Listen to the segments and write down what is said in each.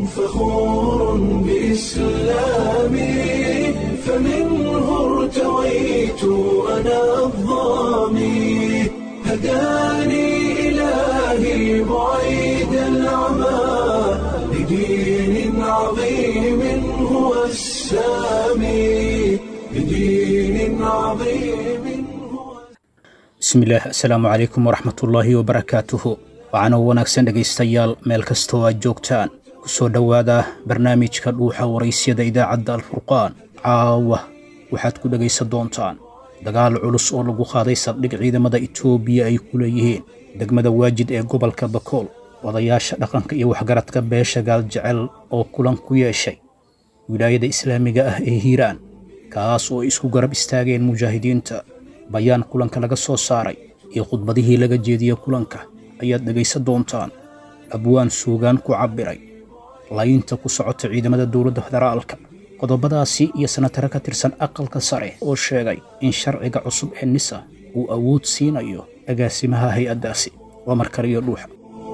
فخور بإسلامي فمنه ارتويت أنا الضامي هداني إلهي بعيد العمى لدين عظيم هو السامي لدين عظيم هو bismillaah assalaamu calaykum waraxmatullaahi wabarakaatuhu waxaana wanaagsan dhegaystayaal meel kastoo aad joogtaan ku soo dhowaada barnaamijka dhuuxa waraysyada idaacadda alfurqaan caawa waxaad ku dhegaysan doontaan dagaal culus oo lagu qaaday saldhig ciidamada itoobiya ay ku leeyihiin degmada waajid ee gobolka bakool odayaasha dhaqanka iyo waxgaradka beesha gaaljecel oo kulan ku yeeshay wilaayada islaamiga ah ee hiiraan kaas oo ay isku garab istaageen mujaahidiinta bayaan kulanka laga soo saaray iyo khudbadihii laga jeediyey kulanka ayaad dhegaysan doontaan abwaan suugaan ku cabbiray laynta ku socota ciidamada dowladda federaalka qodobadaasi iyo sanatare ka tirsan aqalka sare oo sheegay in sharciga cusub ee nisa uu awood siinayo agaasimaha hay-addaasi waa markale iyo dhuuxa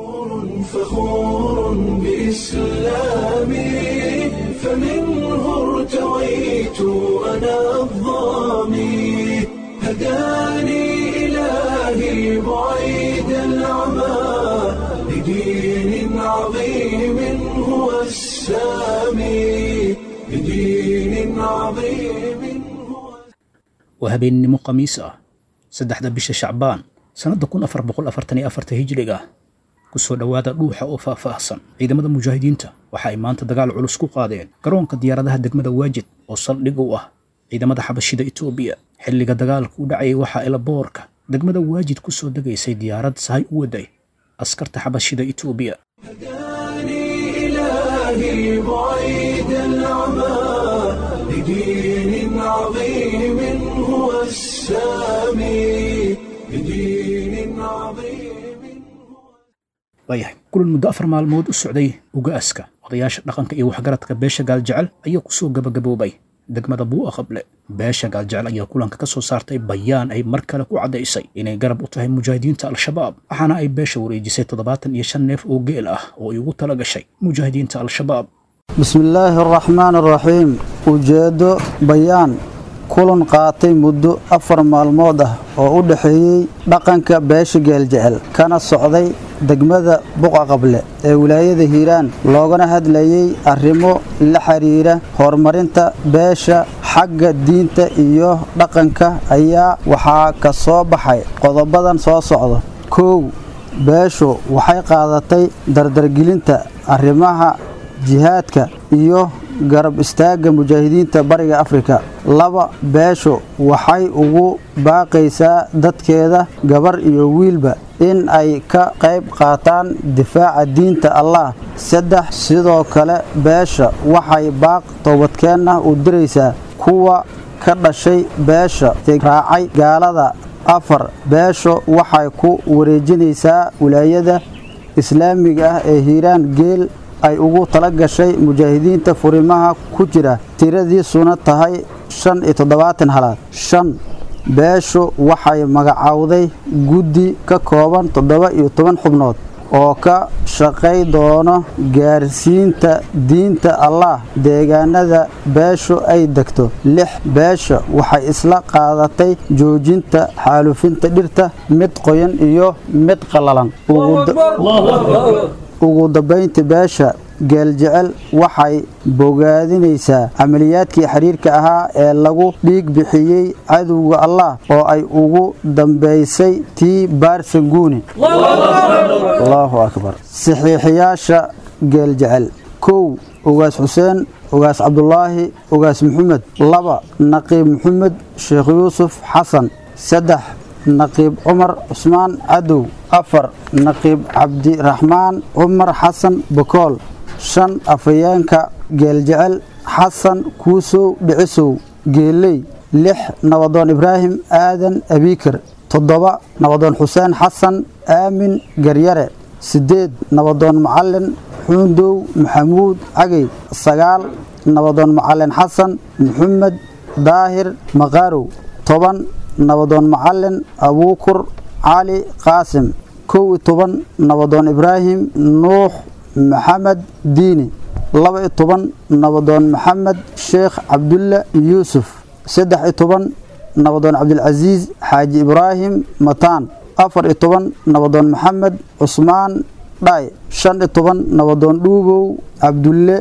فخور بإسلامي فمنه ارتويت أنا الضامي هداني إلهي بعيد العمى لدين عظيم هو السامي لدين عظيم هو waa habeennimo khamiis ah saddexda bisha shacbaan sannadda kun afar boqol afartan iyo afarta hijriga ku soo dhowaada dhuuxa oo faahfaahsan ciidamada mujaahidiinta waxa ay maanta dagaal culus ku qaadeen garoonka diyaaradaha degmada waajid oo saldhig u ah ciidamada xabashida itoobiya xilliga dagaalka u dhacayay waxaa elaboorka degmada waajid ku soo degaysay diyaarad sahay u waday askarta xabashida itoobiya هداني إلهي بعيد العمى لدين عظيم هو السامي لدين عظيم waayahay kulan muddo afar maalmood u socday ugaaska odayaasha dhaqanka iyo waxgaradka beesha gaaljecel ayaa ku soo gabagaboobay degmada buu'a qable beesha gaaljecel ayaa kulanka ka soo saartay bayaan ay mar kale ku caddaysay inay garab u tahay mujaahidiinta al-shabaab waxaana ay beesha wareejisay toddobaatan iyo shan neef oo geel ah oo ay ugu tala gashay mujaahidiinta al-shabaab bismi illaahi araxmaan araxiim ujeeddo bayaan kulan qaatay muddo afar maalmood ah oo u dhexeeyey dhaqanka beesha geeljecel kana socday degmada buqa qable ee wilaayada hiiraan loogana hadlayey arrimo la xiriira horumarinta beesha xagga diinta iyo dhaqanka ayaa waxaa ka soo baxay qodobadan soo socda kow beeshu waxay qaadatay dardargelinta arrimaha jihaadka iyo garab istaagga mujaahidiinta bariga afrika laba beeshu waxay ugu baaqaysaa dadkeeda gabar iyo wiilba in ay ka qayb qaataan difaaca diinta allah saddex sidoo kale beesha waxay baaq toobadkeenna u diraysaa kuwa ka dhashay beesha raacay gaalada afar beeshu waxay ku wareejinaysaa wilaayada islaamiga ah ee hiiraan geel ay ugu tala gashay mujaahidiinta furimaha ku jira tiradiisuna tahay shan iyo toddobaatan halaad shan beeshu waxay magacowday guddi ka kooban toddoba iyo toban xubnood oo ka shaqay doono gaarsiinta diinta allah deegaanada beeshu ay degto lix beesha waxay isla qaadatay joojinta xaalufinta dhirta mid qoyan iyo mid qallalan ugu dambaynta beesha geeljecel waxay bogaadinaysaa camaliyaadkii xiriirka ahaa ee lagu dhiig bixiyey cadowga allah oo ay ugu dambaysay tii baarsanguuni allahu akbar saxiixiyaasha geeljecel kow ugaas xuseen ugaas cabdulaahi ugaas maxamed laba naqiib maxamed sheekh yuusuf xasan saddex naqiib cumar cusmaan cadow afar naqiib cabdiraxmaan cumar xasan bakool shan afhayeenka geeljecel xasan kuusow dhicisow geeley lix nabadoon ibraahim aadan abiikar toddoba nabadoon xuseen xasan aamin garyare siddeed nabadoon macalin xuundow maxamuud cagey sagaal nabadoon macalin xasan maxamed daahir maqaarow toban nabadoon macalin abuukur cali qaasim kow iyo toban nabadoon ibraahim nuux maxamed diini laba iyo toban nabadoon maxamed sheekh cabdulle yuusuf saddex iyo toban nabadoon cabdilcasiis xaaji ibraahim mataan afar iyo toban nabadoon maxamed cusmaan dhaay shan iyo toban nabadoon dhuubow cabdulle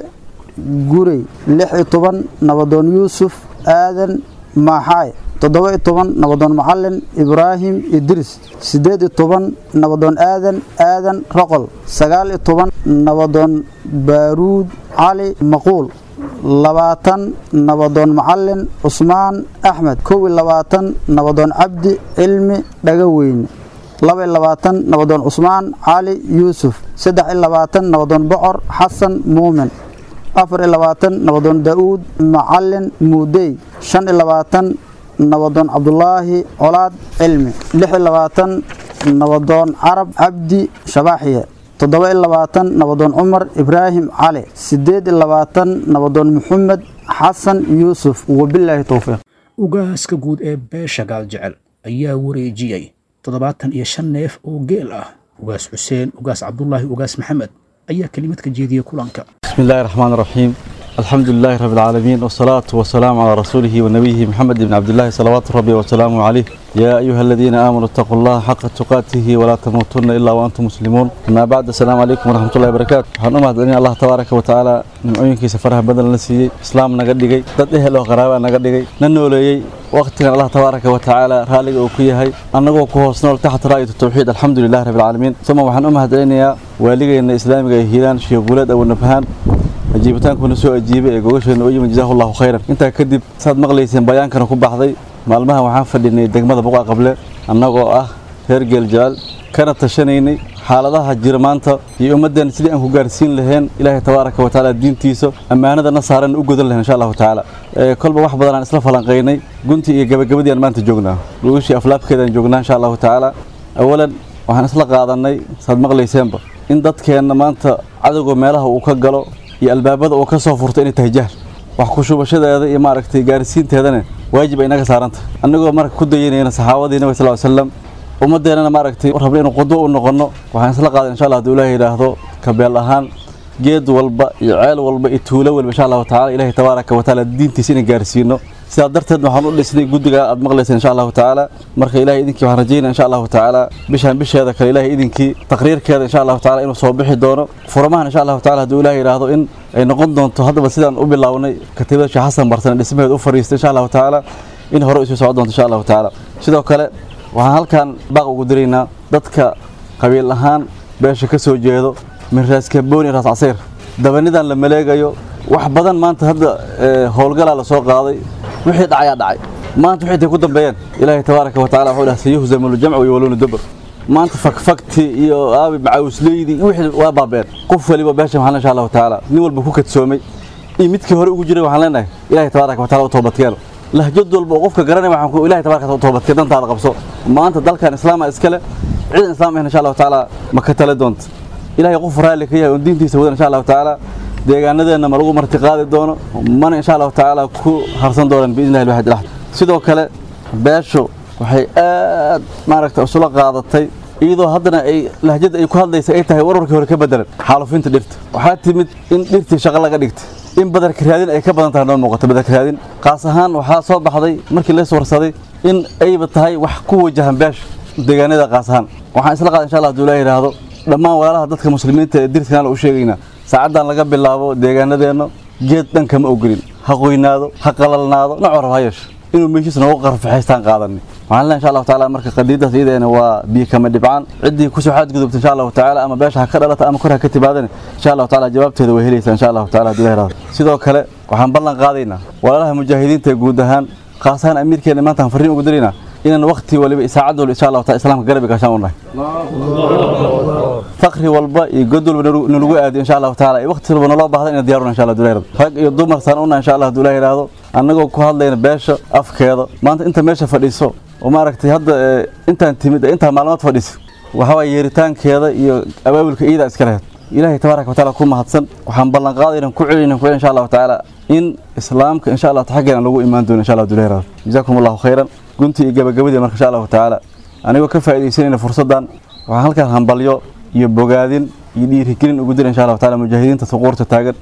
gurey lix iyo toban nabadoon yuusuf aadan maaxaay toddoba iyo toban nabadoon macalin ibraahim idris siddeed iyo toban nabadoon aadan aadan roqol sagaal iyo toban nabadoon baaruud cali maquul labaatan nabadoon macalin cusmaan axmed kow iyo labaatan nabadoon cabdi cilmi dhagaweyne laba iyo labaatan nabadoon cusmaan cali yuusuf saddex iyo labaatan nabadoon bocor xasan muumin afar iyo labaatan nabadoon daa'uud macalin muudey shan iyo labaatan nabadoon cabdulaahi colaad cilmi lix iyo labaatan nabadoon carab cabdi shabaaxiye toddoba iyo labaatan nabadoon cumar ibraahim cali siddeed iyo labaatan nabadoon maxamed xasan yuusuf wabilaahi towfiiq ugaaska guud ee beesha gaaljecel ayaa wareejiyey toddobaatan iyo shan neef oo geel ah ugaas xuseen ugaas cabdulaahi ugaas maxamed ayaa kelimad ka jeediyey kulanka بسم الله الرحمن الرحيم الحمد لله رب العالمين والصلاة والسلام على رسوله ونبيه محمد بن عبد الله صلوات ربي وسلامه عليه يا أيها الذين آمنوا اتقوا الله حق تقاته ولا تموتن إلا وأنتم مسلمون أما بعد السلام عليكم ورحمة الله وبركاته waxaan u mahadcelinaya allah tabaaraka wa tacaala nimcooyinkiisa faraha badan la siiyey islaam naga dhigay dad ehel oo qaraaba naga dhigay na nooleeyey waqtigan allah tabaaraka wa tacaala raaliga uu ku yahay annagoo ku hoos nool taxta raayatu tawxiid alxamdu lilahi rabbi alcaalamiin uma waxaan u mahadcelinayaa waaligeena islaamiga ee hiilaan sheekh guuleed awanabhaan ajiibitaankuna soo ajiibay ee gogasheena u yimid jazaahu allahu khayran intaa kadib saad maqlayseen bayaankana ku baxday maalmahan waxaan fadhinay degmada buqa qable annagoo ah reer geeljecel kana tashanaynay xaaladaha jira maanta iyo ummaddeena sidii aan ku gaarsiin lahayn ilaahay tabaaraka wa tacaala diintiisa ammaanadana saaran u gudan lahayn insha allahu tacaala kolba wax badan aan isla falanqaynay guntii iyo gabagabadii aan maanta joognaa lugishii aflaabkeedaan joognaa insha allahu tacaala awalan waxaan isla qaadanay saad maqlayseenba in dadkeenna maanta cadowga meelaha uu ka galo iyo albaabada uu ka soo furto inay tahay jahl wax ku shubashadeeda iyo maaragtay gaarsiinteedana waajib ay inaga saaranta annagoo marka ku dayanayna saxaabadii nabi sal slam ummadeennana maaragtay rabna inuu qudwo u noqonno waxaan isla qaadan insha allah hadduu ilaahay yidhaahdo kabeel ahaan geed walba iyo ceel walba iyo tuulo walba insha allahu tacala ilaahay tabaaraka wa tacaala diintiisa inaan gaarsiino sidaa darteed waxaan u dhisnay guddiga aad maqlayseen insha allahu tacaala marka ilahay idinkii waxaan rajaynaya insha allahu tacaala bishaan bisheeda kale ilahay idinkii taqriirkeeda insha allahu tacaala inuu soo bixi doono furamahan insha allahu tacaala hadduu ilahay yidhaahdo in ay noqon doonto haddaba sidaan u bilownay katiibada sheekh xasan barsane dhismaheed u fariistay insha allahu tacaala in hore isu socon doonto insha allahu tacaala sidoo kale waxaan halkan baaq ugu diraynaa dadka qabiil ahaan beesha ka soo jeedo min raas kabooni raas casiir dabanidan la maleegayo wax badan maanta hadda howlgalaa la soo qaaday wixii dhacayaa dhacay maanta wixii intay ku dambeeyeen ilaahay tabaaraka wa tacala wuxuu dhahay sayuhzamu ljamcu yawaluna dubur maanta fakfakti iyo aabi macawisleydi wixii waa baabeen qof waliba beesha maxaa insha allahu tacaala nin walba ku kadsoomay iyo midkii hore ugu jiray waxaan leenahay ilaahay tabaaraka wa tacala u toobadkeeno lahjad walba oo qofka garanaya waxaan ku ilaahay tabaaraka wa toobadkeen dantaada qabso maanta dalkan islaama iskale ciidan islaam ahna insha allahu tacaala ma ka tale doonta ilaahay qof raalli ka yahay oo diintiisa wadan insha allahu tacaala deegaanadeenna ma lagu marti qaadi doono mana insha allahu tacaala ku harsan doonaan biidnillahi alwaxid alaxad sidoo kale beeshu waxay aad maaragta isula qaadatay iyadoo haddana ay lahjada ay ku hadlaysa ay tahay warwarkii hore ka bedelan xaalufinta dhirta waxaa timid in dhirtii shaqo laga dhigtay in badarka raadin ay ka badan tahay noo muuqato badarka raadin qaas ahaan waxaa soo baxday markii lees warsaday in ayba tahay wax ku wajahan beesha deegaanada qaas ahaan waxaan isla qaada insha allah haduu ilaah yidhaahdo dhammaan walaalaha dadka muslimiinta ee dirtkan u sheegaynaa saacaddan laga bilaabo deegaanadeenna geed dhan kama ogolin ha qoynaado ha qalalnaado nocoo rab ha yeesho inuu meeshiis noogu qarfaxaystaan qaadanay waxaan leeyahay insha allahu tacaala marka qadiidaas iyadeena waa biyo kama dhibcaan ciddii kusoo xadgudubta insha allahu tacaala ama beesha ha ka dhalata ama kor ha ka timaadana insha allahu tacaala jawaabteeda way helaysaa insha allahu tacaala hadduu ilaah sidoo kale waxaan ballan qaadaynaa walaalaha mujaahidiinta guud ahaan khaas ahaan amiirkeena maanta aan farriin ugu diraynaa inaan waqti waliba saacad walba insha allahu taala islaamka garab gaashaan u nahay fakri walba iyo god walba nalagu aadiyo insha allahu tacaala iyo waqti walba naloo baahda inaan diyaaruna insha allah hadduu ilaah rag iyo dumar saan una insha allah hadduu ilaah yidhaahdo annagoo ku hadlayna beesha afkeeda maanta inta meesha fadhiiso oo maaragtay hadda intaan timid intaan maalmood fadhiisa waxa waye yeeritaankeeda iyo abaabulka iyada iska lahayd ilaahay tabaaraka watacaala ku mahadsan waxaan ballan qaadayna ku celinayna ku celin insha allahu tacaala in islaamka insha allah xaggeena lagu imaan doono insha allah hadduu ilaah yidhaahdo jazaakum allahu khayran guntii iyo gabagabadii marka insha allahu tacaala anigoo ka faa'iidaysanayna fursaddan waxaan halkaan hambalyo iyo bogaadin iyo dhiirigelin ugu dira insha allahu taala mujaahidiinta suquurta taagan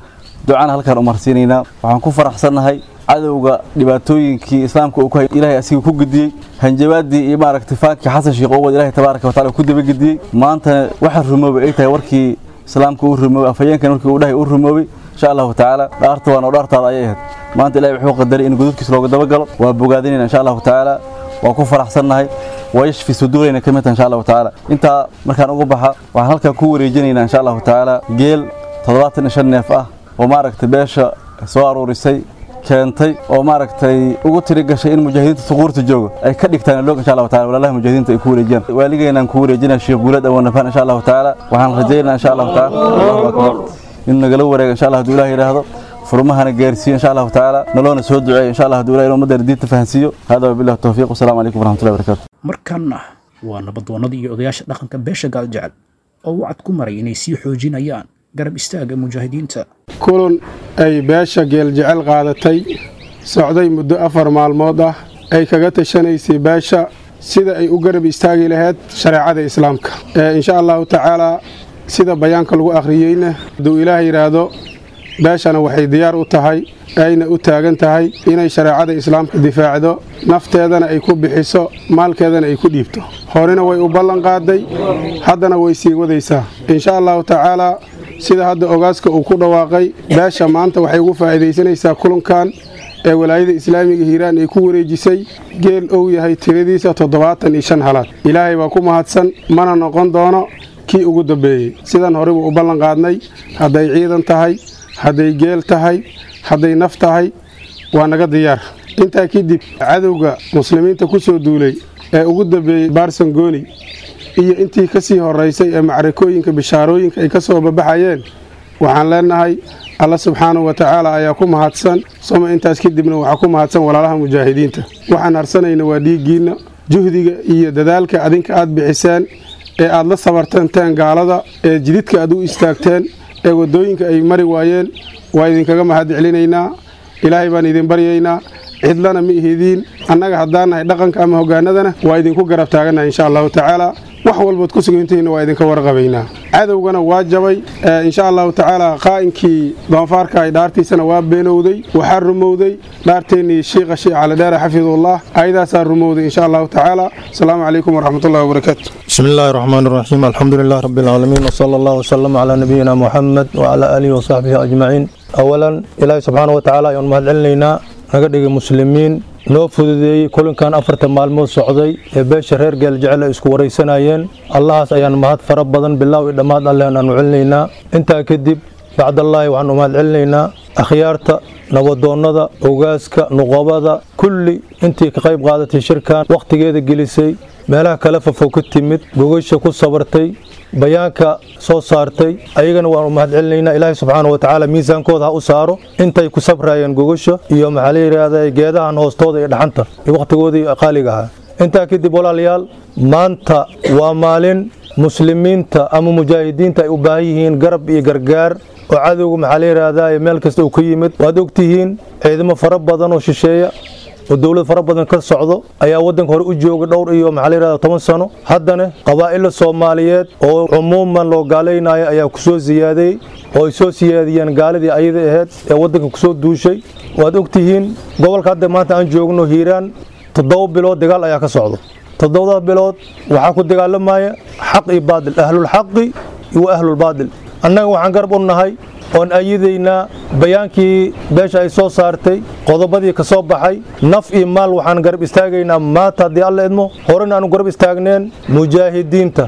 ducana halkaan umarsiinaynaa waxaan ku faraxsannahay cadowga dhibaatooyinkii islaamka uu ku hay ilaahay asiga ku gudiyey hanjabaadii iyo maaragtay faankii xasan sheekh owad ilaahay tabaaraka wataala ku dabagediyey maantana waxa rumoobay ay tahay warkii islaamka uu rumoobay afhayeenkan markii uu dhahay uu rumoobay insha allahu tacaala dhaarta waana dhaartaada ayay ahayd maanta ilahay wuxuu qadaray in gudubkiisa looga dabagalo waa bogaadinayna insha allahu tacaala waa ku faraxsannahay waa yashfi suduurayna ka mid tahay insha allahu tacaala intaa markaan ugu baxa waxaan halkaa ku wareejinaynaa insha allahu tacaala geel toddobaatan iyo shan neef ah oo maaragtay beesha soo aruurisay keentay oo maaragtay ugu tiri gashay in mujaahidiinta suquurta jooga ay ka dhigtaan loog insha allahu taala walaalaha mujaahidiinta ay ku wareejiyaan waaligeenaan ku wareejinaa sheekh guulad awanafaan insha allahu tacaala waxaan rajaynaa insha allahu tacaala allahu akbar in nagala wareega insha allah hadduu ilaah yidhaahdo furmahana gaarsiiyo insha allahu tacaala naloona soo duceeyo insha allah hadduu ilaah inuu ummaddeena diinta fahansiiyo hada wabillahi tawfiiq wasalaamu calaykum waraxmatullahi wabarakaatu markanna waa nabadoonnadii iyo odayaasha dhaqanka beesha gaaljecel oo wacad ku maray inay sii xoojinayaan garab istaaga mujaahidiinta kulan ay beesha geeljecel qaadatay socday muddo afar maalmood ah ay kaga tashanaysay beesha sida ay u garab istaagi lahayd shareecada islaamka insha allahu tacaalaa sida bayaanka lagu akhriyeyna hadduu ilaah yidhaahdo beeshana waxay diyaar u tahay ayna u taagan tahay inay shareecada islaamka difaacdo nafteedana ay ku bixiso maalkeedana ay ku dhiibto horena way u ballan qaaday haddana way sii wadaysaa insha allahu tacaalaa sida hadda ogaaska uu ku dhawaaqay beesha maanta waxay ugu faa'iidaysanaysaa kulankan ee walaayada islaamiga hiiraan ay ku wareejisay geel ou yahay tiradiisa toddobaatan iyo shan halaad ilaahay baa ku mahadsan mana noqon doono kii ugu dambeeyey sidan horeybu u ballan qaadnay hadday ciidan tahay hadday geel tahay hadday naf tahay waa naga diyaar intaa kadib cadowga muslimiinta ku soo duulay ee ugu dambeeyey barsangoni iyo intii ka sii horaysay ee macrakooyinka bishaarooyinka ay ka soo babaxayeen waxaan leenahay alla subxaanahu wa tacaala ayaa ku mahadsan soma intaas kadibna waxaa ku mahadsan walaalaha mujaahidiinta waxaan harsanayna waa dhiiggiinna juhdiga iyo dadaalka adinka aad bixiseen ee aad la sabartanteen gaalada ee jididka aad u istaagteen ee waddooyinka ay mari waayeen waa idinkaga mahad celinaynaa ilaahay baan idin baryaynaa cidlana ma ihidiin annaga haddaan nahay dhaqanka ama hoggaanadana waa idinku garab taagannaha insha allahu tacaala wax walbood ku sugantihiinna waa idinka warqabaynaa cadowgana waa jabay insha allahu tacaala qaa'inkii doonfaarka ay dhaartiisana waa beenowday waxaa rumowday dhaarteennii shiikha sheekh calidheere xafidullah ayadaasaa rumowday insha allahu tacaala asalaamu calaykum waraxmatullahi wabarakaatu بسم الله الرحمن الرحيم الحمد لله رب العالمين وصلى الله وسلم على نبينا محمد وعلى آله وصحبه أجمعين أولا إلهي سبحانه وتعالى يوم مهد علينا نقدر مسلمين noo fududeeyey kulankan afarta maalmood socday ee beesha reer geeljecel ay isku waraysanayeen allahaas ayaan mahad fara badan bilaaw iyo dhammaad alleh aanu celinaynaa intaa kadib bacdallaahi waxaan u mahad celinaynaa akhyaarta nabadoonnada ogaaska nuqobada kulli intii ka qayb qaadatay shirkan wakhtigeeda gelisay meelaha kale fafo ka timid gogasha ku sabartay bayaanka soo saartay ayagana waanu mahad celinaynaa ilaahay subxaana wa tacaala miisaankooda ha u saaro intay ku sabrayeen gogasha iyo maxaa la yidhaahda geedahan hoostooda iyo dhaxanta iyo wakhtigoodii qaaliga ahaa intaa kadib walaalayaal maanta waa maalin muslimiinta ama mujaahidiinta ay u baahan yihiin garab iyo gargaar oo cadowga maxaa la yidhaahdaa meel kasta uu ka yimid waad ogtihiin ciidamo fara badan oo shisheeya oo dowlad fara badan ka socdo ayaa waddanka hore u jooga dhowr iyo maxaa la yidhahda toban sano haddana qabaa'ila soomaaliyeed oo cumuuman loo gaalaynayo ayaa ku soo siyaadeeyey oo ay soo siyaadiyeen gaaladii ayada ahayd ee waddanka ku soo duushay waad ogtihiin gobolka hadda maanta aan joogno hiiraan toddoba bilood dagaal ayaa ka socdo toddobada bilood waxaa ku dagaalamaya xaq iyo baadil ahlulxaqi iyo ahlulbaadil annaga waxaan garab u nahay oon ayadaynaa bayaankii beesha ay soo saartay qodobadii ka soo baxay naf iyo maal waxaan garab istaagaynaa maanta haddii alla idmo horena aanu garab istaagneen mujaahidiinta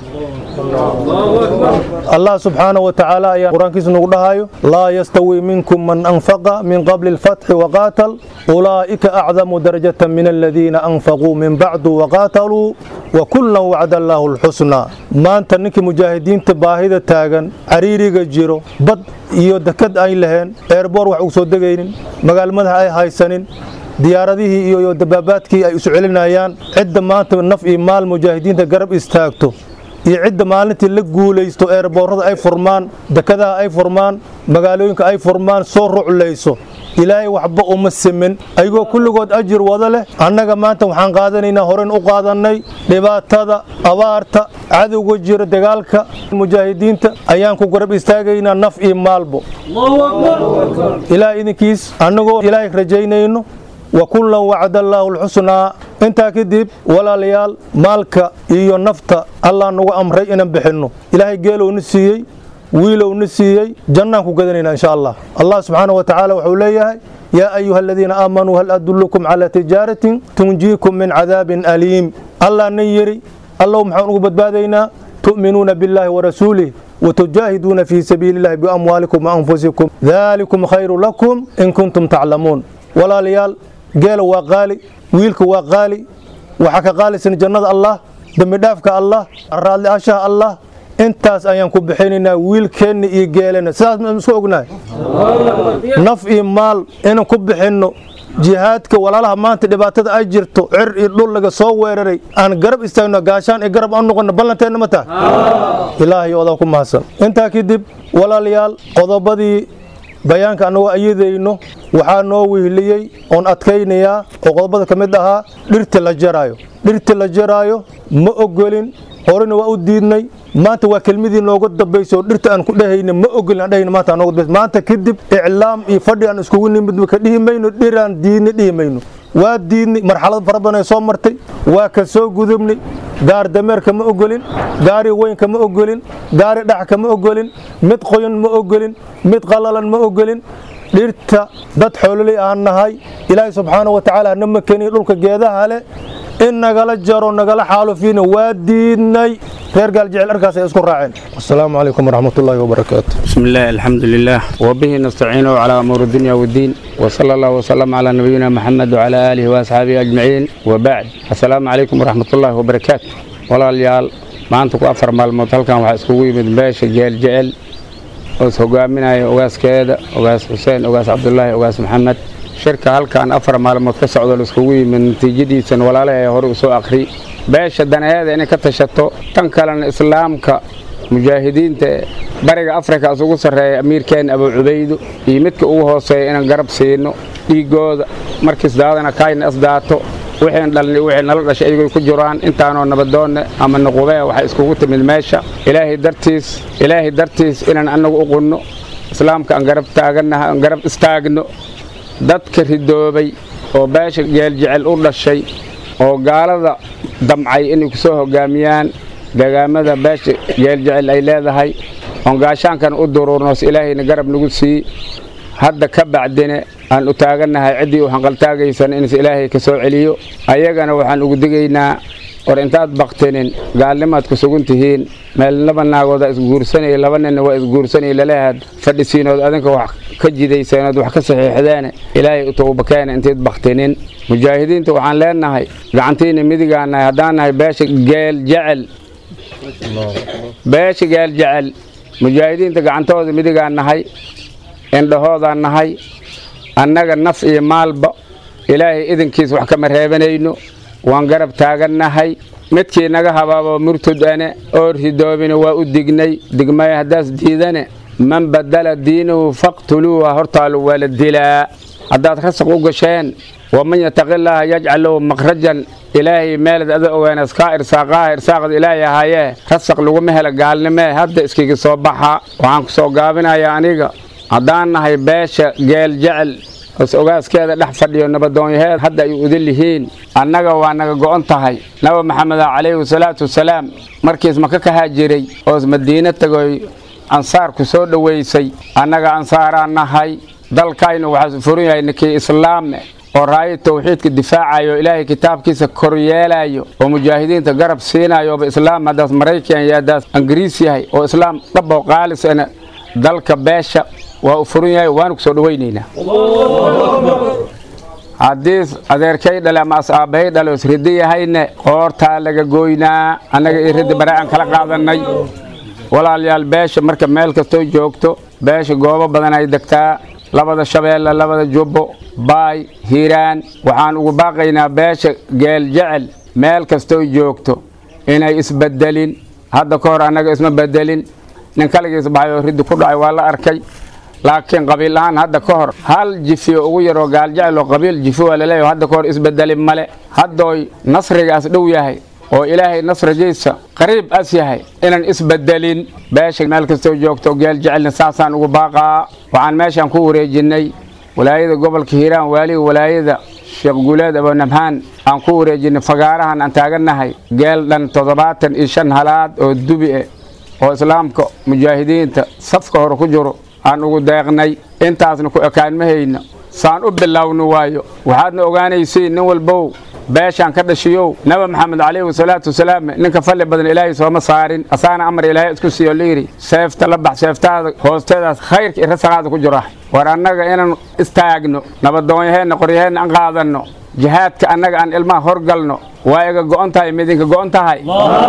allah subxaanahu wa tacaala ayaa qur-aankiisa nagu dhahayo laa yastawi minkum man anfaqa min qabli alfatxi waqaatal ulaa'ika acdamu darajatan min aladiina anfaquu min bacdu waqaataluu wa kullan wacda allaahu alxusnaa maanta ninkii mujaahidiinta baahida taagan cariiriga jiro bad iyo dekad ay laheen eerboor wax ugu soo degaynin magaalmadaha ay haysanin diyaaradihii iyo dabaabaadkii ay isu celinayaan cidda maanta naf iyo maal mujaahidiinta garab istaagto iyo cidda maalintii la guulaysto eerboorada ay furmaan dekadaha ay furmaan magaalooyinka ay furmaan soo ruclayso ilaahay waxba uma simin ayagoo kulligood ajir wada leh annaga maanta waxaan qaadanaynaa horen u qaadannay dhibaatada abaarta cadowga jira dagaalka mujaahidiinta ayaan ku garab istaagaynaa naf iyo maalbo ilaah idinkiis annagoo ilaahay rajaynayno wa kullan wacda allaahu alxusnaa intaa kadib walaalayaal maalka iyo nafta allah nagu amray inaan bixinno ilaahay geelowna siiyey wiilowna siiyey jannaan ku gadanayna insha allah allah subxaana wa tacaala wuxuu leeyahay yaa ayuha aladiina aamanuu hal adullukum calaa tijaaratin tunjiikum min cadaabin aliim allah na yidhi allow maxaan ugu badbaadaynaa tu'minuuna billaahi warasuulih وتجاهدون في سبيل الله بأموالكم وأنفسكم ذلكم خير لكم إن كنتم تعلمون ولا ليال قال وقالي ويلك وقالي وحكى قالي سن جنة الله دم دافك الله الرالي أشاء الله intaas ayaan ku bixinaynaa wiilkeenna iyo geelena sidaas ma isku ognahay naf iyo maal inaan ku bixinno jihaadka walaalaha maanta dhibaatada ay jirto cir iyo dhul laga soo weeraray aan garab istaagno gaashaan iyo garab aan noqono ballanteenna ma tahay ilaahay odaa ku mahadsan intaa kadib walaalayaal qodobadii bayaanka annagoo ayadayno waxaa noo wihliyey oon adkaynayaa oo qodobada ka mid ahaa dhirta la jaraayo dhirta la jaraayo ma ogolin horena waa u diidnay maanta waa kelmadii nooga dambayso dhirta aan ku dhehayna ma ogolin aan dhehayna maanta aan nooga dambayso maanta kadib iclaam iyo fadhi aan iskugu nimid ka dhihi mayno dhiraan diidnay dhihi mayno waa diidnay marxalad fara badan ay soo martay waa ka soo gudubnay gaar dameerka ma ogolin gaari weynka ma ogolin gaari dhaxka ma ogolin mid qoyan ma ogolin mid qalalan ma ogolin dhirta dad xoololey aan nahay ilaahay subxaana wa tacaala hana makeniy dhulka geedaha leh in nagala jaro nagala xaalufiina waa diidnay reer gaaljecel arkaas ay isku raaceen asalaamu calaykum waraxmat ullaahi wabarakaatu بسم الله الحمد لله وبه نستعين على أمور الدنيا والدين وصلى الله وسلم على نبينا محمد وعلى آله وأصحابه أجمعين وبعد السلام عليكم ورحمة الله وبركاته ولا ليال ما أنتم أفر مال مطلقا وحسكوي من باش جيل جيل وسهقامنا أوغاس كيدا أوغاس حسين أوغاس عبد الله أوغاس محمد shirka halkan afar maalmood ka socdo laiskugu yimid natiijadiisan walaalaha ee hore usoo akhri beesha danaheeda inay ka tashato tan kalena islaamka mujaahidiinta bariga afrika isugu sarreeya amiirkeena abu cubaydo iyo midka ugu hooseeya inaan garab siino dhiigooda markiis daadana kaayna isdaato wixiin dhalni wixii nala dhashay ayagoo ku jiraan intaanoo nabadoonne ama nuqubee waxay iskugu timid meesha ilaahay dartiis ilaahay dartiis inaan annagu u qunno islaamka aan garab taaganaha aan garab istaagno dadka ridoobay oo beesha geeljecel u dhashay oo gaalada damcay inay ku soo hoggaamiyaan deegaamada beesha geeljecel ay leedahay oon gaashaankan u duruurnoos ilaahayna garab nagu sii hadda ka bacdine aan u taagannahay ciddii u hanqaltaagaysan inas ilaahay ka soo celiyo ayagana waxaan ugu digaynaa war intaad baktinin gaalnimaad ku sugan tihiin meel laba naagooda isguursanaya laba ninna waa isguursanaya laleehaad fadhisiinood adinka wax ka jidayseenood wax ka saxiixdeene ilaahay u towbakeena intayd baktinin mujaahidiinta waxaan leenahay gacantiina midigaanahay haddaan nahay beesha geel jecel beesha geel jecel mujaahidiinta gacantooda midigaan nahay indhahoodaan nahay annaga naf iyo maalba ilaahay idinkiis wax kama reebanayno waan garab taagannahay midkii naga habaabo murtud ane oo ridoobina waa u dignay digmay haddaas diidane man badala diinahu faqtuluuha hortaalu waa la dilaa haddaad rasaq u gasheen waman yataqillaaha yajcal lahu makhrajan ilaahay meelad ada ogeenas kaa irsaaqaha irsaaqda ilaahay ahaayee rasaq laguma hela gaalnimee hadda iskiga soo baxa waxaan ku soo gaabinayaa aniga haddaan nahay beesha geel jecel os ogaaskeeda dhex fadhiyo nabadoonyaheed hadda ay udin lihiin annaga waa naga go'on tahay nabi maxamed calayhi salaatu wasalaam markiis maka ka haajiray oos madiine tagoy ansaarku soo dhowaysay annaga ansaaraan nahay dalkaynu waxaa furan yahay ninkii islaame oo raayo tawxiidka difaacayo ilaahay kitaabkiisa kor yeelayo oo mujaahidiinta garab siinayo ooba islaam haddaas maraykan iyo haddaas ingiriis yahay oo islaam dhaboo qaalisana dalka beesha waa u furan yahay waanu ku soo dhowaynaynaa haddii adeerkay dhale ama asaabahay dhale os ridi yahayne qoortaa laga gooynaa annaga iyo ridi bare aan kala qaadannay walaalayaal beesha marka meel kastoo joogto beesha goobo badan ay degtaa labada shabeelle labada jubbo baay hiiraan waxaan ugu baaqaynaa beesha geel jecel meel kastoo joogto inay isbedelin hadda ka hor annaga isma bedelin nin kaligiis baxay oo riddi ku dhacay waa la arkay laakiin qabiil ahaan hadda ka hor hal jifiyo ugu yaroo gaaljecel oo qabiil jifi waa laleeyahay hadda ka hor isbedeli male haddooy nasrigaas dhow yahay oo ilaahay nasrigiisa qariib as yahay inaan isbedelin beesha meel kastoo joogto gaaljecelna saasaan ugu baaqaa waxaan meeshaan ku wareejinnay walaayada gobolka hiiraan waaliga walaayada sheekh guuleed abonamhaan aan ku wareejinnay fagaarahan aan taagannahay geel dhan toddobaatan iyo shan halaad oo dubi eh oo islaamka mujaahidiinta safka hore ku jiro aan ugu deeqnay intaasna ku ekaanmahayna saan u bilowni waayo waxaadna ogaanaysiin nin walbow beeshaan ka dhashiyow nabi maxamed calayhi salaatu wasalaam ninka falli badan ilaahay sooma saarin asaana amar ilaahay isku siiyo layidhi seefta la bax seeftaada hoosteedaas khayrka iyo rasaqaada ku jira war annaga inaan istaagno nabadoonyaheenna qoryaheenna aan qaadanno jihaadka annaga aan ilmaha horgalno waa iga go'on tahay midinka go'on tahay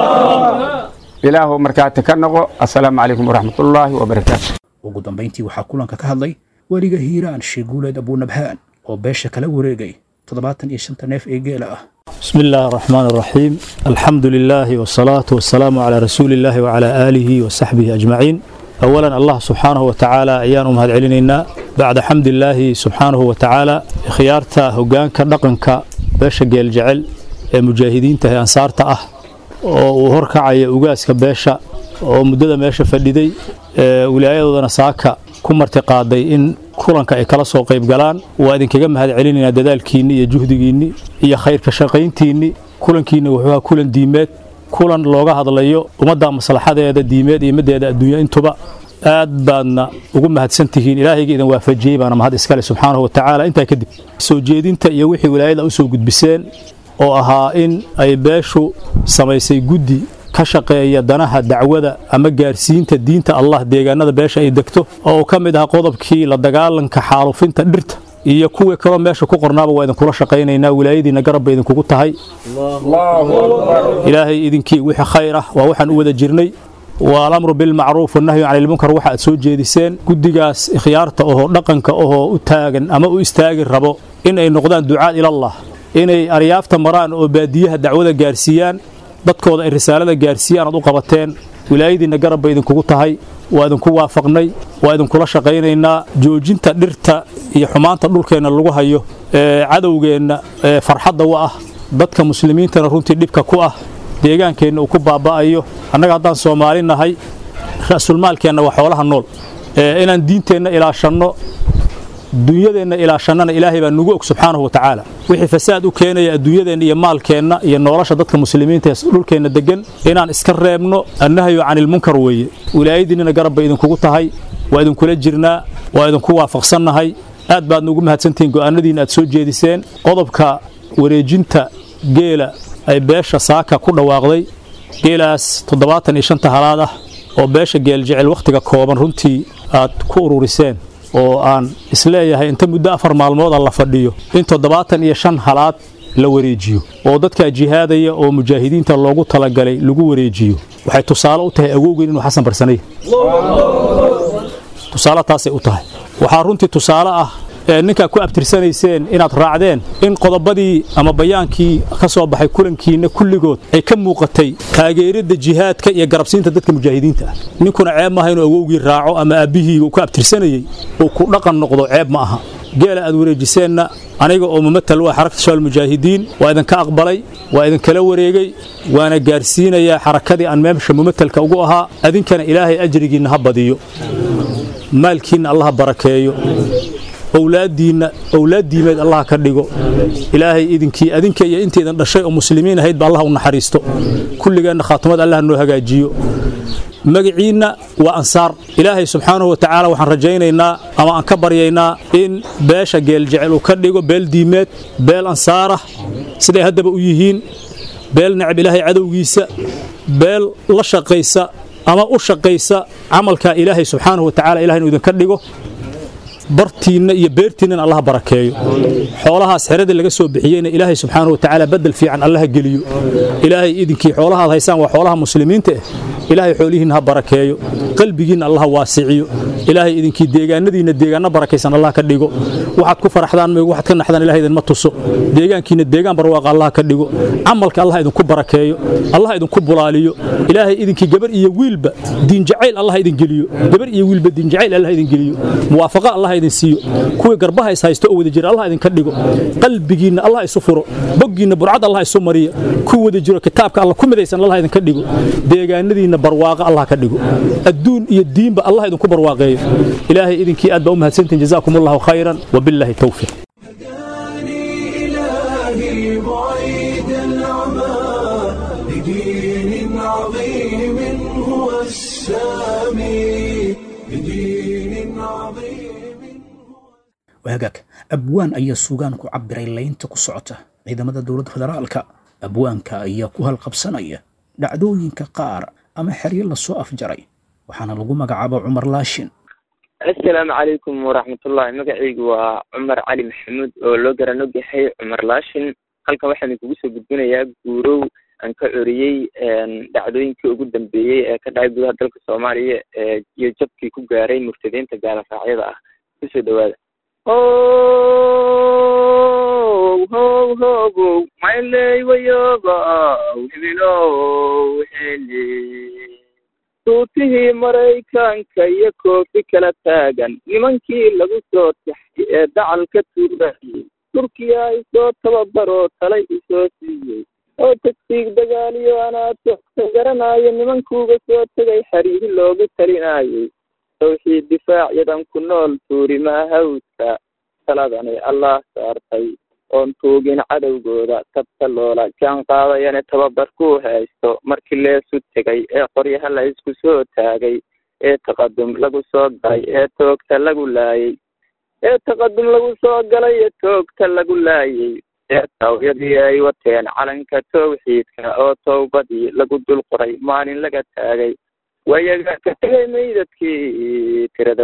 ilaahu markaati ka noqo assalaamu calaykum waraxmatullaahi wabarakaatu ugu dambayntii waxaa kulanka ka hadlay weliga hiiraan sheeguuleed abuunabhaan oo beesha kala wareegay toddobaatan iyo shanta neef ee geela ah بسم الله الرحمن الرحيم الحمد لله والصلاة والسلام على رسول الله وعلى آله وصحبه أجمعين أولا الله سبحانه وتعالى أيان أمهد علينا بعد حمد الله سبحانه وتعالى خيارتا هقانك نقنك باشا قيل جعل مجاهدين تهي أنصارتا أه وهركعي أقاسك باشا ومدد ماشا فديدي ولاية ساكا ku martiqaaday in kulanka ay kala soo qayb galaan waa idinkaga mahad celinaynaa dadaalkiinni iyo juhdigiinni iyo khayrka shaqayntiinni kulankiinna wuxuu ahaa kulan diimeed kulan looga hadlayo ummadda maslaxadeeda diimeed iyo middeeda adduunya intuba aad baadna ugu mahadsan tihiin ilaahayga idin waafajiyey baana mahad iskale subxaanahu wa tacaala intaa kadib soo jeedinta iyo wixii wilaayada u soo gudbiseen oo ahaa in ay beeshu samaysay guddi ka shaqeeya danaha dacwada ama gaarsiinta diinta allah deegaanada beesha ay degto oo ka mid ahaa qodobkii la dagaalanka xaalufinta dhirta iyo kuwii kaloo meesha ku qornaaba waa idinkula shaqaynaynaa wilaayadiina garab bay idinkugu tahay ilaahay idinkii wixii khayr ah waa waxaan u wada jirnay waa alamru bilmacruuf wanahyu cani ilmunkar waxa aad soo jeediseen guddigaas ikhyaarta ohoo dhaqanka ohoo u taagan ama u istaagi rabo in ay noqdaan ducaad ilallah inay aryaafta maraan oo baadiyaha dacwada gaarsiiyaan dadkooda ay risaalada gaarsiiyaan aad u qabateen wilaayadiinna garab bay idinkugu tahay waa idinku waafaqnay waa idinkula shaqaynaynaa joojinta dhirta iyo xumaanta dhulkeenna lagu hayo ee cadowgeenna ee farxadda u ah dadka muslimiintana runtii dhibka ku ah deegaankeenna uu ku baaba'ayo annaga haddaan soomaali nahay ra'sulmaalkeenna waa xoolaha nool inaan diinteenna ilaashanno dunyadeenna ilaashannana ilaahay baa nugu og subxaanahu wa tacaala wixii fasaad u keenaya adduunyadeenna iyo maalkeenna iyo nolosha dadka muslimiinta ee dhulkeenna degan inaan iska reebno annahyu canilmunkar weeye wilaayadiinnina garab bay idinkugu tahay waa idinkula jirnaa waa idinku waafaqsannahay aad baad nugu mahadsantihiin go'aanadiinna aad soo jeediseen qodobka wareejinta geela ay beesha saaka ku dhawaaqday geelaas toddobaatan iyo shanta halaad ah oo beesha geeljecel wakhtiga kooban runtii aad ku ururiseen oo aan isleeyahay inta muddo afar maalmood a la fadhiyo in toddobaatan iyo shan halaad la wareejiyo oo dadkaa jihaadaya oo mujaahidiinta loogu talagalay lagu wareejiyo waxay tusaale u tahay awowgeen inuu xasan barsanay tusaale taasay u tahay waxaa runtii tusaale ah ninkaa ku abtirsanayseen inaad raacdeen in qodobadii ama bayaankii ka soo baxay kulankiinna kulligood ay ka muuqatay taageeridda jihaadka iyo garabsiinta dadka mujaahidiinta ah ninkuna ceeb maaha inuu awowgii raaco ama aabbihii uu ku abtirsanayey uu ku dhaqan noqdo ceeb ma aha geela aad wareejiseenna aniga oo mumatal waa xarakta shabaal mujaahidiin waa idinka aqbalay waa idinkala wareegay waana gaarsiinayaa xarakadii aan meesha mumatalka ugu ahaa adinkana ilaahay ajrigiinna ha badiyo maalkiinna allaha barakeeyo owlaadiinna owlaad diimeed allah ka dhigo ilaahay idinkii adinka iyo intaydan dhashay oo muslimiin ahayd ba allah u naxariisto kulligeenna khaatimad allah noo hagaajiyo magaciinna waa ansaar ilaahay subxaanahu wa tacaala waxaan rajaynaynaa ama aan ka baryaynaa in beesha geeljecel uu ka dhigo beel diimeed beel ansaarah siday haddaba u yihiin beel necab ilaahay cadowgiisa beel la shaqaysa ama u shaqaysa camalka ilaahay subxaanahu wa tacaala ilahay inuu idinka dhigo bartiinna iyo beertiinnana allaha barakeeyo xoolahaas xeradii laga soo bixiyeyna ilaahay subxaanahu watacaala bedel fiican allaha geliyo ilaahay idinkii xoolahaad haysaan waa xoolaha muslimiinta ah ilaahay xoolihiinna ha barakeeyo qalbigiinna allaha waasiciyo ilaahay idinkii deegaanadiinna deegaanno barakaysan allah ka dhigo waxaad ku faraxdaan meeg waxaad ka naxdaan ilahay idinma tuso deegaankiinna deegaan barwaaqa allah ka dhigo camalka allah idinku barakeeyo allah idinku bulaaliyo ilaahay idinkii gabar iyo wiilba diinjacayl allah idin geliyo gabar iyo wiilba diinjacayl allah idin geliyo muwaafaqa allah idin siiyo kuwii garbaha is haysto oo wada jira allah idinka dhigo qalbigiinna allah isu furo boggiinna burcad allah isu mariya ku wada jiro kitaabka allah ku midaysan allah idinka dhigo deegaanadiinna barwaaqa allah ka dhigo adduun iyo diinba allah idinku barwaaqeeyo ilaahay idinkii aad baa u mahadsantihin jazaakum allahu khayran wabilaahi towfiiq إلهي بعيد العمى لدين عظيم هو السامي لدين عظيم waagaag abwaan ayaa suugaan ku cabbiray laynta ku socota ciidamada dowladda federaalka abwaanka ayaa ku halqabsanaya dhacdooyinka qaar ama xeryo lasoo afjaray waxaana lagu magacaaba cumar laashin assalaamu calaykum waraxmatullahi magacaygu waa cumar cali maxamuud oo loo garanog yahay cumar laashin halkan waxaan idinkugu soo gudbinayaa guurow aan ka coriyey dhacdooyinkii ugu dambeeyey ee ka dhacay gudaha dalka soomaaliya iyo jabkii ku gaaray murtadiinta gaalafaacyada ah kusoo dhawaada how how hobow mayley wayobow hibilow heli suutihii maraykanka iyo koofi kala taagan nimankii lagu soo taxay ee dacalka tuurayay turkiya isoo tababaroo talay isoo siiyey oo tagsiig dagaaliyo anaa toogta garanaayo nimankuuga soo tegay xariiri loogu talinayay tawxiid difaacyadan ku nool tuurimaa hawska taladani allah saartay oon tuugin cadowgooda tabta loola jaan qaadayane tababar kuu haysto markii leesu tegay ee qoryaha la isku soo taagay ee taqadum lagu soo galay ee toogta lagu laayay ee taqadum lagu soo galay ee toogta lagu laayay ee tawyadii ay wateen calanka tawxiidka oo towbadii lagu dul qoray maalin laga taagay wayaga ka tegay meydadkii tirada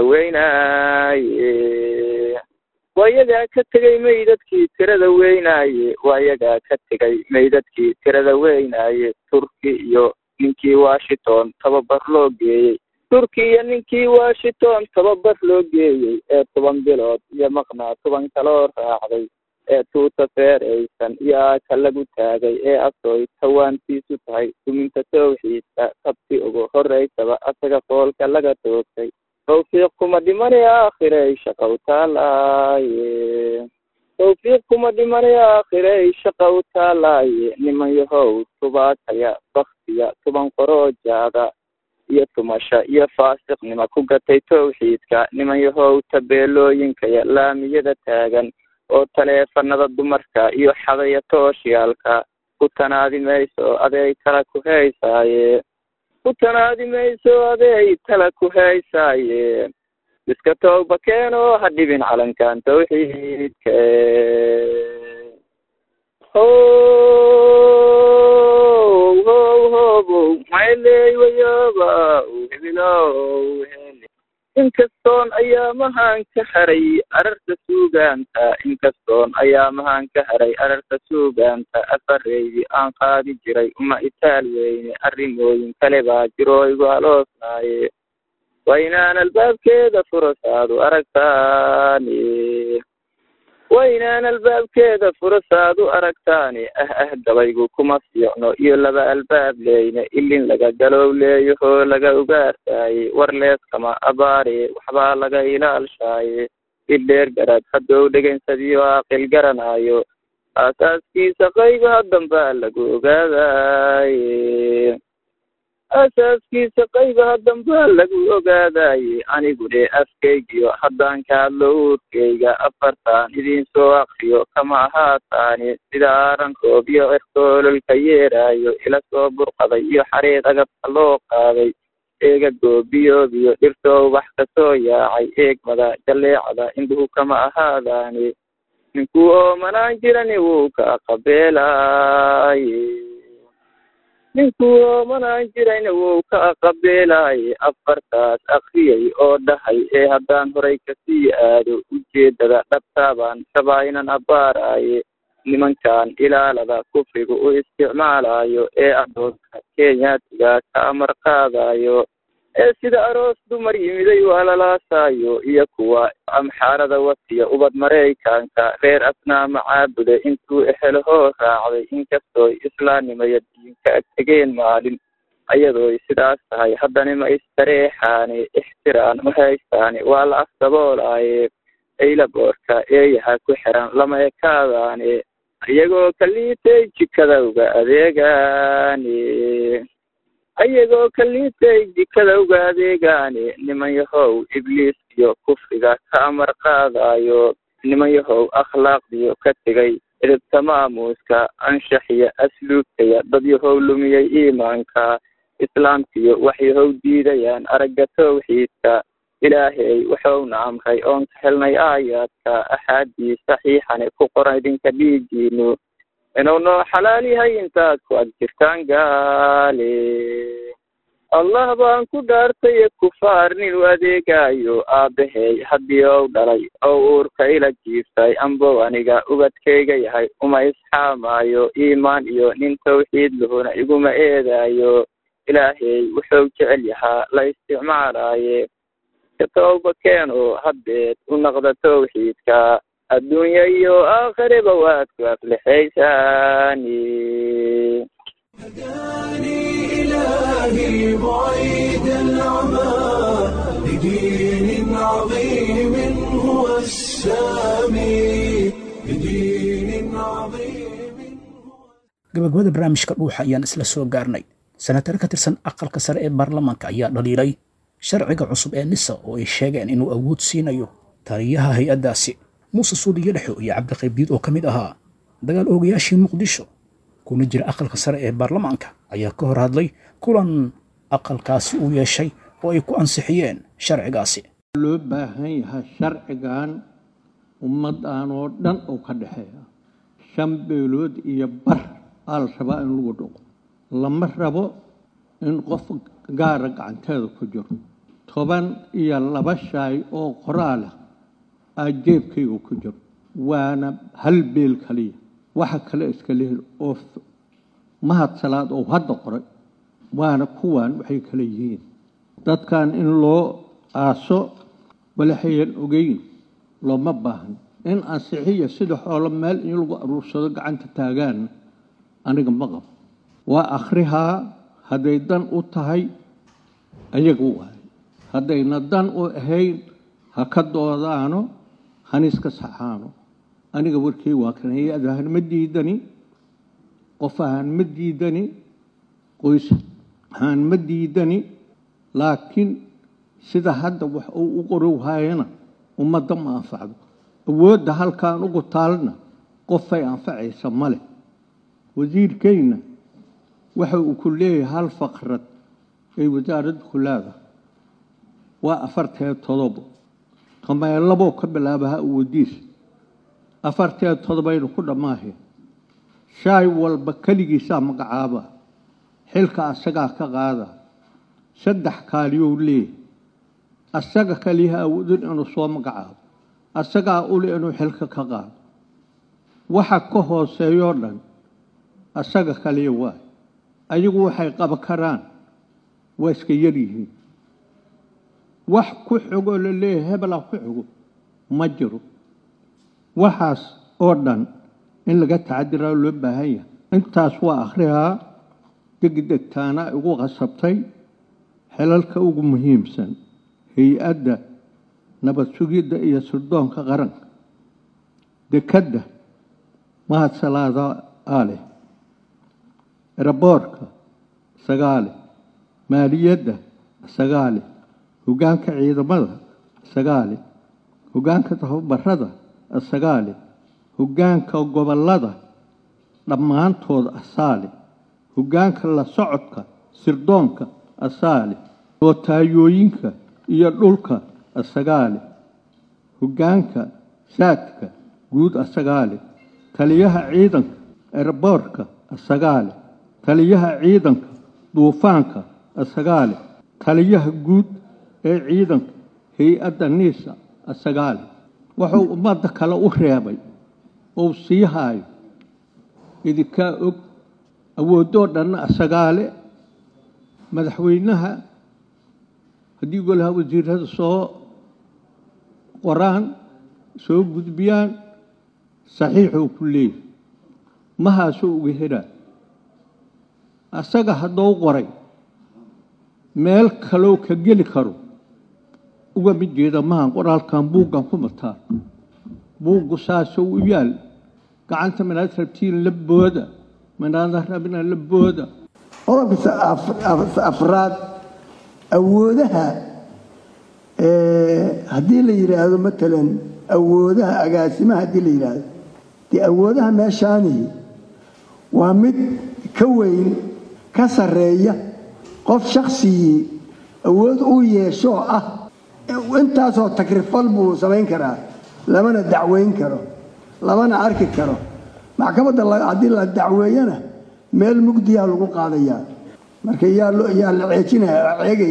weynaaye waayagaa ka tegay meydadkii tirada weynaaye waayagaa ka tegay meydadkii tirada weynaaye turki iyo ninkii washington tababar loo geeyey turki iyo ninkii washington tababar loo geeyey ee toban bilood iyo maqnaa toban kaloo raacday ee tuuta feeraysan iyo aaka lagu taagay ee asooy tawaantiisu tahay duminta tawxiidka tabti ugu horeysaba asaga foolka laga toogtay tawfiiq kuma dhimanay aakhirey shaqow taalaaye tawfiiq kuma dhimanay aakhirey shaqow taalaaye niman yahow tubaakaya baktiya tuban qoroojaada iyo tumasho iyo faasiqnima ku gatay tawxiidka niman yahow tabeelooyinkaya laamiyada taagan oo taleefanada dumarka iyo xadaya tooshiyaalka ku tanaadi mayso adeey tala ku haysaaye ku tanaadi mayso adeey tala ku haysaaye iska tooba keenoo ha dhibin calankan tawxiidka how how hobow mayley wayoba hebilow hele inkastoon ayaamahan ka haray ararta suugaanta inkastoon ayaamahan ka haray ararta suugaanta afareydii aan qaadi jiray uma itaal weyne arrimooyin kale baa jiroo igu aloosnaaye waa inaan albaabkeeda furasaadu aragtaani waa inaan albaabkeeda furasaadu aragtaani ah ah gabaygu kuma fiicno iyo laba albaab leyne ilin laga galow leeyahoo laga ugaartaaye war leeskama abaare waxbaa laga ilaalshaaye idheer garad haddou dhegansadiyo aqil garanaayo aasaaskiisa qaybaha dambaa lagu ogaadaaye asaaskiisa qaybaha dambaa lagu ogaadaaye anigu dhe afkaygiyo haddaan ka hadlo uurkayga afartaan idiin soo akriyo kama ahaataani sida aaranroob iyo cirkoololka yeeraayo ila soo burqaday iyo xareed agabka loo qaaday eega goobiyoobiyo dhirtoo wax kasoo yaacay eegmada jaleecada indhuhu kama ahaadaani ninkuu oomanaan jirani wuu ka qabeelaaye ninkuu oomanaan jirayna wuu ka qabeelaaye afartaas akriyay oo dhahay ee haddaan horay kasii aado ujeeddada dhabtaabaan rabaa inan abbaaraaye nimankan ilaalada kufriga u isticmaalayo ee adoonka kenyaatiga ka amar qaadayo ee sida aroos dumar yimiday waa lalaasaayo iyo kuwa amxaarada wasiya ubad maraykanka reer asnaama caabuda intuu ehelahoo raacday inkastooy islaamnimaya diinka ag tegeen maalin ayadooy sidaas tahay haddana ma istareexaane ixtiraan ma haystaane waa la afdaboolaaye ayla boorka eeyaha ku xiran lama ekaadaane iyagoo kaliitay jikadawga adeegaane ayagoo kaliitay jikadawga adeegaane niman yahow ibliis iyo kufriga ka amar qaadayo niman yahow akhlaaqdiyo ka tegay edebta maamuuska anshaxiya asluubtaya dad yahow lumiyey iimaanka islaamkiyo wax yahow diidayaan aragga towxiidka ilaahay wuxuuna amray oon ka helnay aayaadka axaadiis saxiixane ku qoran idinka dhiigiinu inuu noo xalaal yahay intaad ku ag jirtaan gaale allah baan ku dhaartaye kufaar nin u adeegayo aabbahay haddii ou dhalay oo uurka ila jiiftay ambow aniga ubadkayga yahay uma isxaamaayo iimaan iyo nin tawxiid lahuna iguma eedaayo ilaahay wuxuu jecel yahaa la isticmaalaaye ka tooba keeno haddeed u naqda tawxiidka adduunya iyo aakhireba waad ku aflixaysaani هداني إلهي بعيد العمى لدين عظيم هو السامي لدين عظيم gabagabada barnaamijka dhuuxa ayaan isla soo gaarnay senatar ka tirsan aqalka sare ee baarlamaanka ayaa dhaliilay sharciga cusub ee nisa oo ay sheegeen inuu awood siinayo taliyaha hay-addaasi muuse suudiyo dhexo iyo cabdiqaybiid oo ka mid ahaa dagaal oogayaashii muqdisho kuna jira aqalka sare ee baarlamaanka ayaa ka hor hadlay kulan aqalkaasi uu yeeshay oo ay ku ansixiyeen sharcigaasi loo baahan yahay sharcigan ummaddan oo dhan uu ka dhexeeya shan beelood iyo bar aa la rabaa in lagu dhuqo lama rabo in qof gaara gacanteeda ku jiro toban iyo laba shaay oo qoraalah aa jeebkayga ku jiro waana hal beel kaliya waxa kale iska lehel oo mahad salaad oo hadda qoray waana kuwan waxay kale yihiin dadkan in loo aaso walaxayan ogeyn looma baahan in ansixiya sida xoolo meel in lagu aruursado gacanta taagaan aniga ma qabo waa akhrihaa hadday dan u tahay ayaga waayo haddayna dan u ahayn ha ka doodaano haniska saxaano aniga warkii waa kan hay-ad ahaan ma diidani qof ahaan ma diidani qoys ahaan ma diidani laakiin sida hadda wax uu u qorowhayana ummadda ma anfacdo awoodda halkaan ugu taalna qofay anfacaysa ma leh wasiirkayna waxa uu ku leeyahay hal faqrad ay wasaaradda ku leedahay waa afartee todobo qameelaboo ka bilaabaha uwadiis afartee todobaynu ku dhammaaheen shaay walba keligiisaa magacaaba xilka asagaa ka qaada saddex kaaliyow leeyahy asaga kaliyaha awoodin inuu soo magacaabo asagaa ule inuu xilka ka qaado waxa ka hooseeyoo dhan asaga kaliya waay ayagu waxay qaba karaan waa iska yar yihiin wax ku xogoo la leeyahay hebelaa ku xogo ma jiro waxaas oo dhan in laga tacadiraa loo baahan yahay intaas waa akhrihaa degdegtaana igu qasabtay xelalka ugu muhiimsan hay-adda nabad sugidda iyo sirdoonka qaranka dekedda mahad salaada aaleh eraboorka sagaale maaliyadda sagaale hoggaanka ciidamada sagaale hoggaanka tababarada sagaale hoggaanka gobollada dhammaantood asaale hoggaanka la socodka sirdoonka asaale notaayooyinka iyo dhulka asagaale hoggaanka saadka guud asagaale taliyaha ciidanka eraboorka asagaale taliyaha ciidanka duufaanka asagaale taliyaha guud ee ciidanka hay-adda niisa asagaale wuxuu ummadda kale u reebay ou sii haayo idinkaa og awooddoo dhanna asagaale madaxweynaha haddii golaha wasiirada soo qoraan soo gudbiyaan saxiixuu ku leeyahy mahaasuu uga helaa asaga haddou qoray meel kaloo ka geli karo uga mid jeeda mahan qoraalkan buuggan ku mataa buuggu saasou u yaal gacanta manaad rabtiin la booda manaada rabina la booda qodobka afraad awoodaha haddii la yidhaahdo matalan awoodaha agaasimaha haddii la yidhaahdo dee awoodaha meeshaani waa mid ka weyn ka sarreeya qof shaksigii awood uu yeeshoo ah intaasoo takrifal buu samayn karaa lamana dacweyn karo lamana arki karo maxkamadda haddii la dacweeyana meel mugdiyaa lagu qaadayaa marka yaa la ceejinaya ceega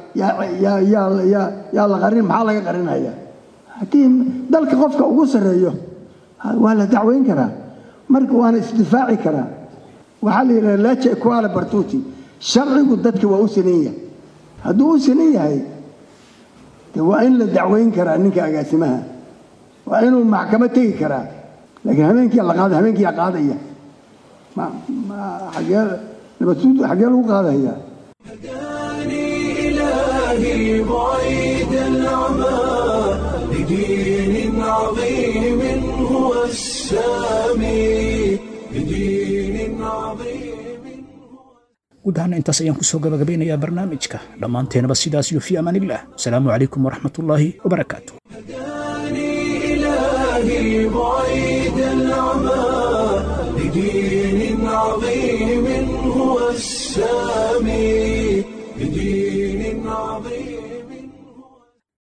yaa la qarin maxaa laga qarinaya haddii dalka qofka ugu sarreeyo waa la dacweyn karaa marka waana isdifaaci karaa waxaa la yidhaha laja kuala bartuuti sharcigu dadka waa u sinan yahay hadduu u sinan yahay de waa in la dacweyn karaa ninka agaasimaha waa inuu maxkamad tegi karaa laakiin habeenkii la qaada habeenkiyaa qaadaya xagee nabadsuud xagee lagu qaadaya إلهي بعيد العمى لدين عظيم هو السامي لدين عظيم guud ahaana intaas ayaan kusoo gabagabeynayaa barnaamijka dhammaanteenaba sidaas iyo fii amaan illah asalaamu calaykum waraxmatullaahi wabarakaatu إلهي بعيد العمى لدين عظيم هو السامي لدين عظيم